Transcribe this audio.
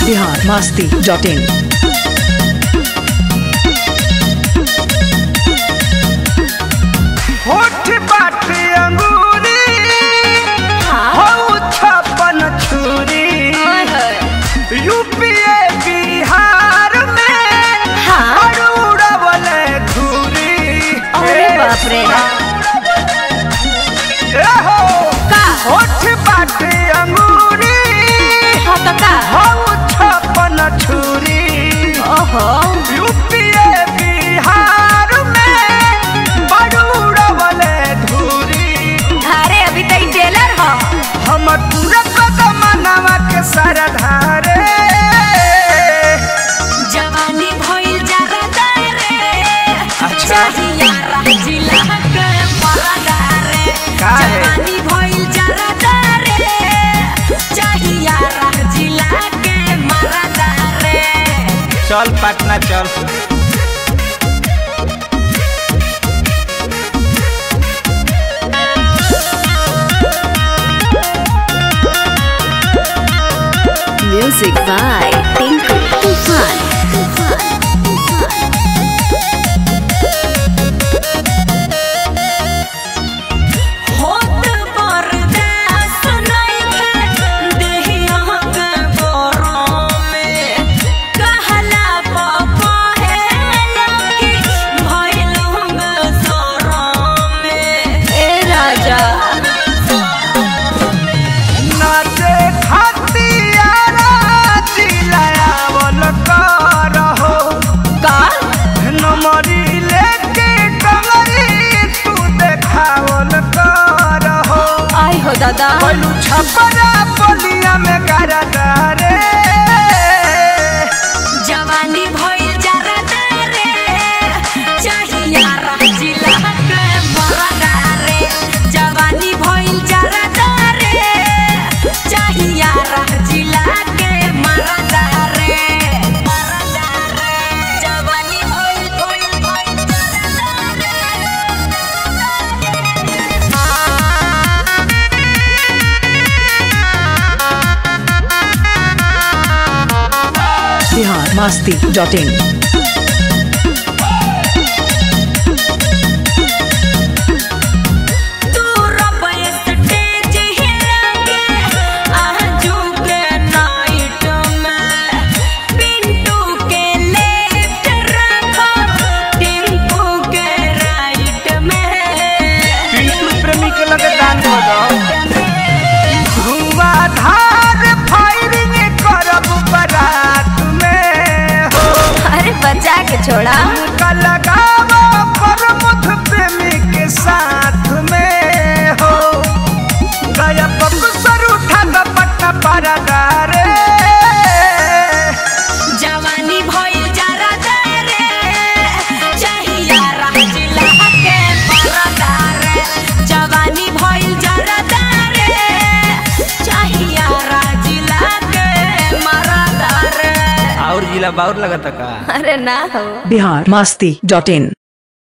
Bihar Masti dot in होठ बाटे अंगूरी हो छप्पन छुरी यूपीए बिहार में और उड़वल धूरी अरे बाप रे ए हो का होठ बाटे अंगूरी हाँ तो का हो छप्पन छुरी ओहो यूपीए बिहार में बड़ उड़वल धूरी अरे अभी तो ई टेलर हो हमर पूरा कदमनवा के सरधारे जवानी भइल जरा रे अच्छा। चाहिया जिला के मरदा रे का है? जवानी भइल जरा रे चाहिया जिला के मरदा रे चल पटना चल म्यूजिक बाय टिंकू तूफान होत बरदास नइखे देहिया के बोरों में कहला पापा है लकी भइल हम सोरों में ए राजा नाचे खतियारा चिल्लावल करहो का नमरी लेके कमरी तू देखावल करहो आई हो दादा पलू छपरा बलिया में गरदा रे जवानी भइल जरा रे चाहिया जिला के मरदा रे जवानी भइल जरा रे चाहिया जिला के मरदा रे मरदा रे जवानी भइल भइल भइल बिहार मस्ती डॉट इन तू रबै स्टेज हिलाके आजू के नाइट में पिंटू के लेफ्ट रखो टिंकू के राइट में पिंटू प्रेमी के लगे दान हो धुआंधार फायरिंग करब बारात में हो अरे बचा के छोड़ा का लगावा प्रमुख प्रेमी के साथ में हो गया बक्सर उठा पट्टा परदा रे जवानी भइल जरा रे चाहिया जिला के परदा रे जवानी भइल जरा रे चाहिया जिला के मरदा रे और जिला बाउर लगता का अरे ना हो बिहार मस्ती डॉट इन